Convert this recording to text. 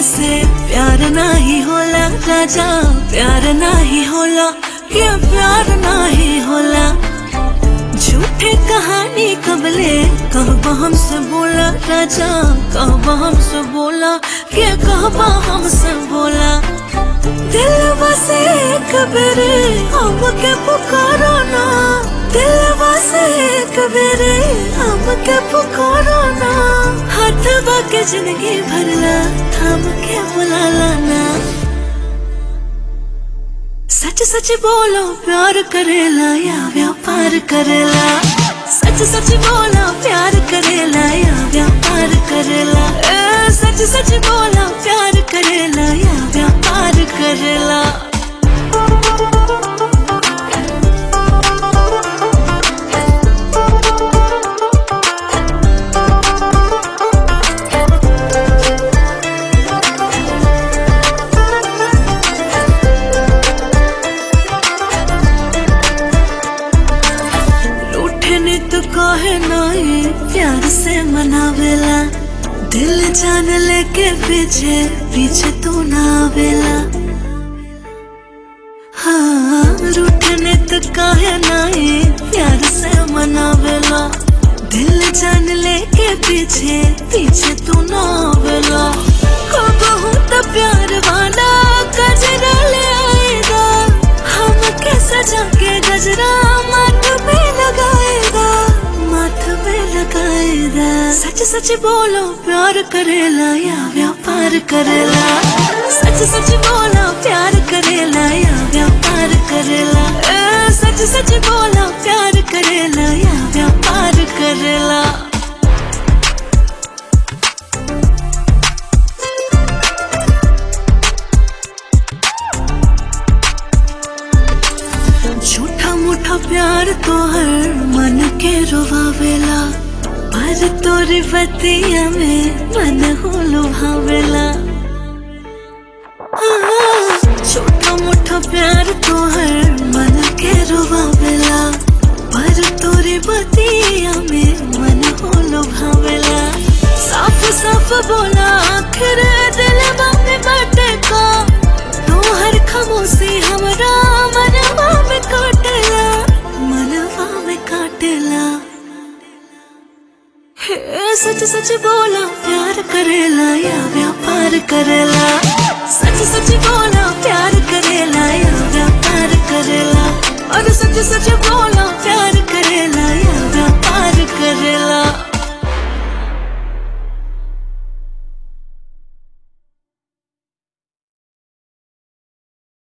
से प्यार नाही होला राजा प्यार नाही होला ये प्यार नाही होला झूठे कहानी कबले कहबा हमसे बोला राजा कहबा हमसे बोला के कहबा हमसे बोला दिल बसे कबरे हम के पुकारो ना दिल बसे कबरे हम के पुकारो ना हाथ बाके जिंदगी भरला थाम के बुला लाना सच सच बोलो प्यार करेला या व्यापार करेला सच सच बोलो प्यार करेला या व्यापार करेला ए, सच सच बोलो प्यार करेला या व्यापार करेला रूठे ने तो कहे नहीं प्यार से मनावेला दिल जान लेके पीछे पीछे तू ना आवेला हाँ रूठे ने तो कहे नहीं प्यार से मनावेला दिल जान लेके पीछे पीछे तू ना आवेला हो बहुत प्यार वाला गजरा ले आएगा हम के सजा के गजरा माथ पे लगाएगा माथ पे लगाएगा सच सच बोलो प्यार करेला या व्यापार करेला सच सच बोलो प्यार करेला या व्यापार करेला ए, सच सच बोलो प्यार करेला या व्यापार करेला झूठा मूठा प्यार तो हर मन के रोवावेला पर तोरी बतिया में मन हो लुभावेला आ, छोटा मोटा प्यार तो हर मन के रोवावेला पर तोरी बतिया में मन हो लुभावेला साफ साफ बोला आखिर दिल में बाटे का तू हर खामोशी हमरा मनवा में काटेला मनवा में काटेला हे सच सच बोला प्यार करेला या व्यापार करेला सच सच बोला प्यार करेला या व्यापार करेला और सच सच बोला प्यार करेला या